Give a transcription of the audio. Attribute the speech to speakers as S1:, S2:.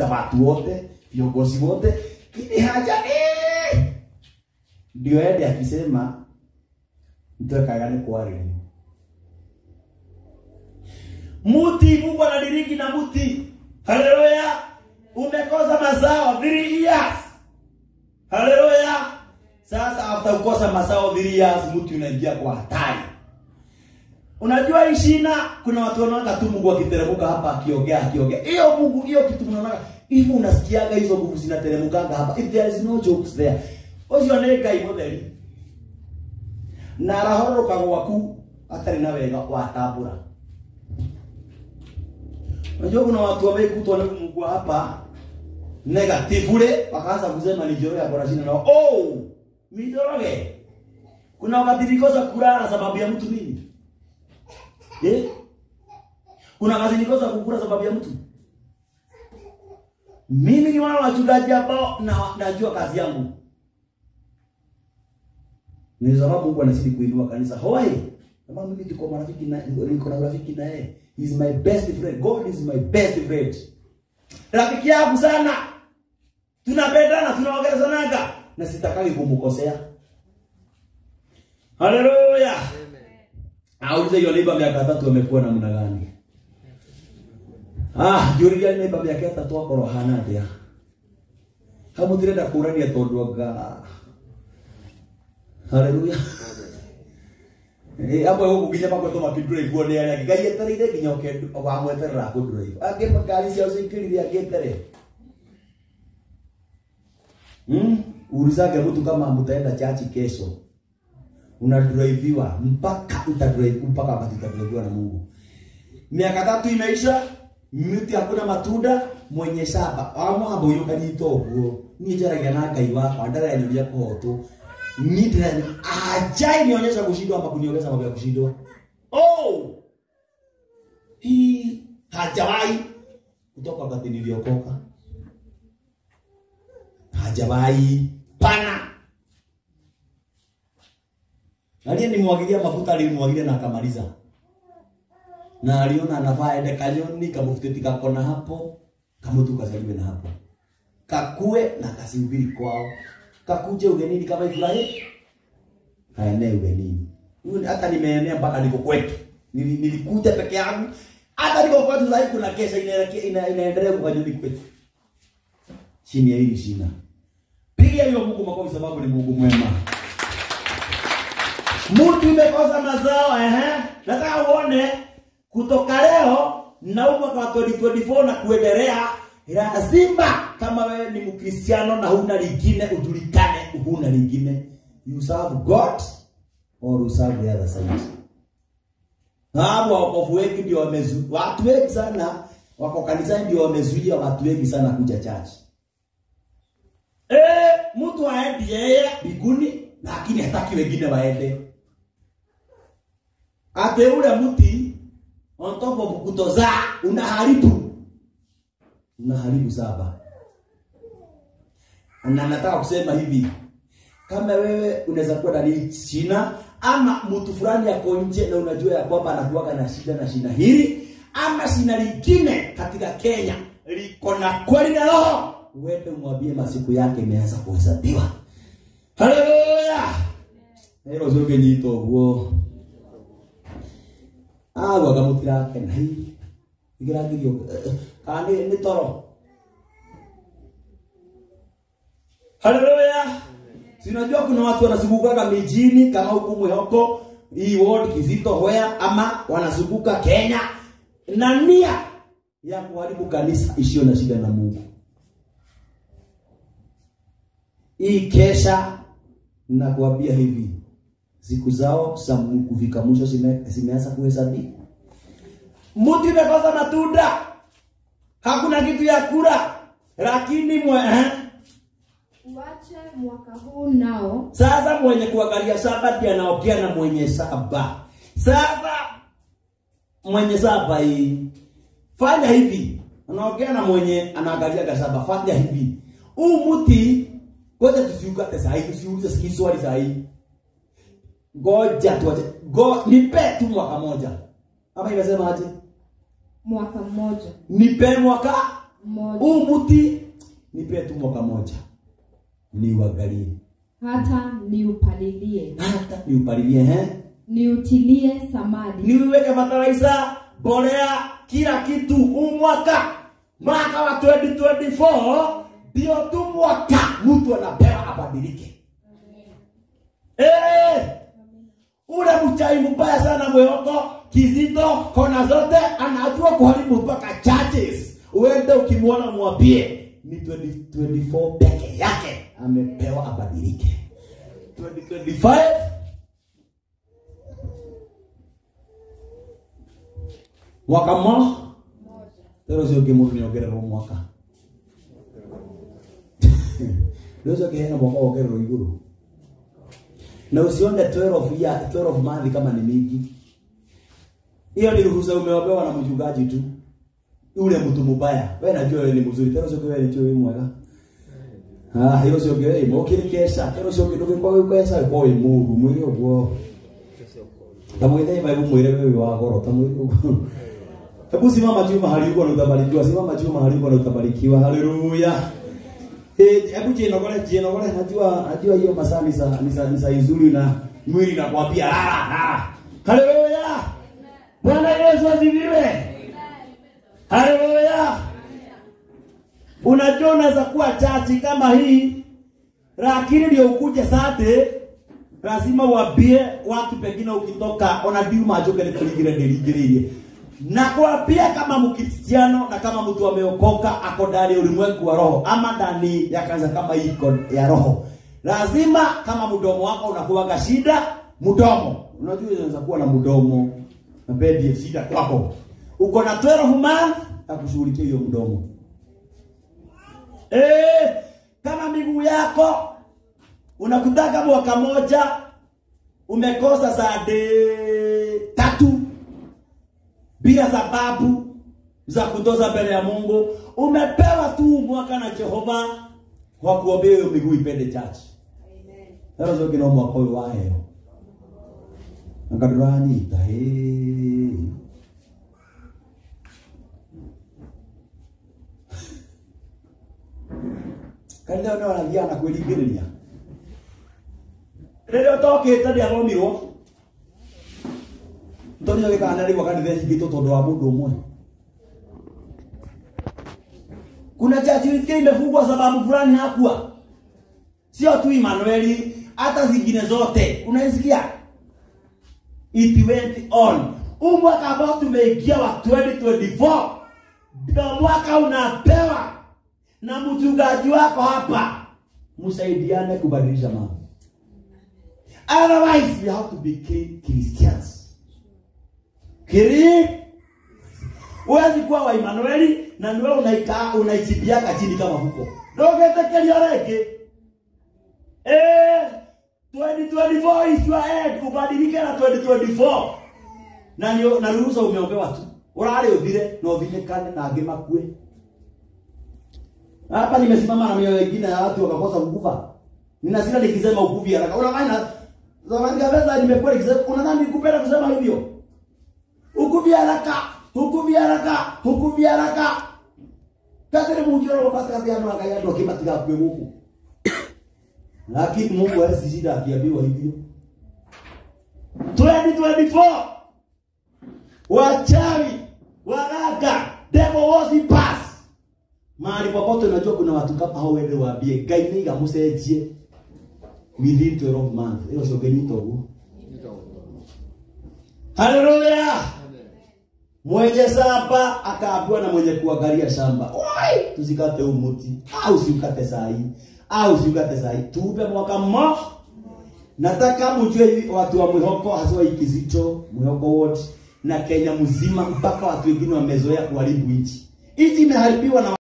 S1: watu wote viongozi wote kini haja eh, ndio ende akisema mtwekagane kwarĩrio muti mungu anadiriki na muti haleluya umekosa mazao three years haleluya sasa after kukosa mazao three years mti unaingia kwa hatari unajua hii shina kuna watu wanaona tu mungu akiteremka hapa akiongea akiongea hiyo mungu hiyo kitu mnaona hivi unasikiaga hizo nguvu zinateremkanga hapa if there is no jokes there ucio nĩ ngai mũtheri na arahoroka gwaku atarĩ na wega watambũra unajua kuna watu wamekutwa na mungu hapa negatively wakaanza kusema ni joro ya borashina na oh mijoroge kuna wakati nilikosa kulala sababu ya mtu mimi eh kuna wakati nilikosa kukula sababu ya mtu mimi ni wale wachungaji ambao na najua kazi yangu ni sababu Mungu anazidi kuinua kanisa hoi kama mimi tuko marafiki na niko na rafiki na yeye he is my best friend god is my best friend rafiki yangu sana tunapendana tunaongelezanaga na sitakagi kumkosea haleluya aulize hiyo neighbor miaka tatu amekuwa namna gani ah juriria neighbor miaka tatu akorwo hana atia hau mutirenda kurania tondu anga haleluya Eh, amwe guku nginya magweto makindrive nĩ arĩa angĩ ngai etereire nginya ũke wamweterera kũndrive angĩ makari ciao cinkĩrire angĩ etere hmm? ulizage mtu kama mtaenda chachi kesho unadriviwa mpaka utadrive mpaka wakati utadriviwa na Mungu miaka tatu imeisha miti hakuna matunda mwenye shamba amwambo uyu kanyita ũguo niĩ njaragia na ngai wakwa ndarenyoria kũhotwo Nidren ajai nionyesha kushindwa ama kuniongeza mambo ya kushindwa. Oh! Hii hajawahi kutoka wakati niliokoka. Hajawahi pana. Aliyenimwagilia mafuta alimwagilia na akamaliza. Na aliona anavaa ende kanyoni kamufuteti kakona hapo kamutu kazaliwe na hapo kakue na kasihubiri kwao kakuje ugenini kama Ibrahim kaenee ugenini. Huyu hata nimeenea mpaka niko kwetu. Nili, nilikuja peke yangu. Hata niko kwetu sasa kuna kesha inaelekea ina, inaendelea kwa nyumba kwetu. Chini ya hili shina. Piga hiyo Mungu makofi sababu ni Mungu mwema. Mtu imekosa mazao ehe. Nataka uone kutoka leo na mwaka wa 2024 na kuendelea lazima kama wewe ni mkristiano na huna lingine ujulikane huna lingine you serve god or you serve the other side hapo wakofu wengi ndio wamezu watu wengi sana wako kanisani ndio wamezuia watu wengi sana kuja church eh mtu aendi yeye biguni lakini hataki wengine waende ate ule mti on top of kutoza unaharibu unaharibu saba na nataka kusema hivi kama wewe unaweza kuwa ndani shina ama mtu fulani yako nje na unajua ya kwamba anakuwaga na shida na shina hili ama shina lingine katika Kenya liko na kweli na roho uende umwambie masiku yake imeanza kuhesabiwa haleluya hilo zoge nyito guo agwa gamutirake na hii igiragirio kana nĩ toro haleluya sinajua kuna watu wanazungukaga mijini kama huku mwehoko hii ward kizito hoya ama wanazunguka kenya na nia ya kuharibu kanisa isiyo na shida na mungu hii kesha nakuambia hivi siku zao za kufika mwisho zime- zimeanza kuhesabiwa mtu imekosa matunda hakuna kitu ya kula lakini mwe, eh?
S2: Uache mwaka huu nao
S1: sasa mwenye kuangalia saba ndiye anaongea na mwenye saba sasa mwenye saba hii fanya hivi anaongea na mwenye anaangalia saba fanya hivi huu mti ngoja tusiukate saa hii tusiulize siki swali saa hii ngoja tuache go nipe tu mwaka moja ama imesema aje
S2: mwaka mmoja
S1: nipe mwaka
S2: mmoja
S1: huu mti nipe tu mwaka moja niuangalie
S2: hata niupalilie
S1: hata niupalilie eh?
S2: niutilie samadi
S1: niweke fertilizer mbolea kila kitu huu mwaka mwaka wa 2024 ndio tu mwaka mtu anapewa abadilike Eh, ule mchai mbaya sana mwehoko kizito kona zote anajua kuharibu mpaka churches uende ukimwona mwambie ni 2024 peke yake amepewa abadilike 2025 mwaka mmoja tero cio ngä må ndå nä ongererwo mwaka rä cio ngä hena mwaka wongererwo igå rå na usione 12 ya 12 month kama ni mingi hiyo ni ruhusa umeombewa na mchungaji tu ule mtu mubaya wewe najua wewe ni mzuri tena sio wewe ni wewe mwega ah hiyo sio wewe mokiri kesha tena sio kidogo kwa wewe kesha kwa wewe mungu mwili ugo na mwende iba mwire wewe wa goro ta mwili ugo Hebu simama juu mahali uko na utabarikiwa. Simama juu mahali uko na utabarikiwa. Haleluya. Eh, hebu je nogole je nogole najua najua hiyo masaa ni saa ni saa ni saa nzuri na mwili nakwambia lala lala. Haleluya. Bwana Yesu asifiwe. Haleluya. Unajua unaweza kuwa chachi kama hii lakini ndio ukuje sate lazima uambie watu pengine ukitoka ona diu majoke ni kuligire ndirigiririe na kuambia kama mkristiano na kama mtu ameokoka ako ndani ya ulimwengu wa roho ama ndani ya kanisa kama iko ya roho lazima kama mdomo wako unakuwaga shida mdomo unajua unaweza kuwa na mdomo na bedi shida kwako uko na 12 month akushughulikia hiyo mdomo eh kama miguu yako unakutaka mwaka moja umekosa saa de tatu bila sababu za kutoza mbele ya Mungu. Umepewa tu mwaka na Jehova wa kuombea hiyo miguu ipende chachi. Sasa sio kina mwaka huyo wae. Akaduranyita he. Kanitha ndio wanagia na kwĩringĩrĩria. Rĩrĩa ũtokĩte ndĩathomirwo Tonyo gĩkana rĩu kanitha hingĩtwo tondũ wa mũndũ ũmwe. Kuna chachi wiki imefungwa sababu fulani hakuwa. Sio tu Emmanuel, hata zingine zote. Unaisikia? It went on. Huu mwaka ambao tumeingia wa 2024 ndio mwaka unapewa na mchungaji wako hapa, msaidiane kubadilisha mambo. Otherwise, we have to be Christians. Kiri Huwezi kuwa wa Emmanueli na niwe unaika unaichibiaka chini kama huko. Ndogetekeria rege. Eh 2024 is your end. Ubadilike na 2024. Na ndio na ruhusa umeombewa tu. Urare uthire na uthinyekane na angĩ makue. Hapa nimesimama na mioyo wengine ya watu wakakosa kukufa. Ninasira nikisema ukufi haraka. Unadhani zamani kabisa nimekuwa nikisema unadhani nikupenda kusema hivyo? Ukufi haraka, ukufi haraka, ukufi haraka. Kadiri mujoro wakati kazi yangu angalia ndio kimatiga kwe huku. Lakini Mungu hawezi shida akiambiwa hivyo. 2024 wachawi waraga devil was pass mahali popote unajua kuna watu kama hao wende waambie ngai niga mucenjie within 12 months hiyo sio genyito huo haleluya mwenye shamba akaambiwa na mwenye kuangalia shamba oi tusikate huu mti au usiukate saa hii au usiukate saa hii tuupe mwaka mmoja nataka mjue hivi watu wa mwihoko hasa ikizito mwihoko wote na Kenya mzima mpaka watu wengine wamezoea kuharibu nchi. Nchi imeharibiwa na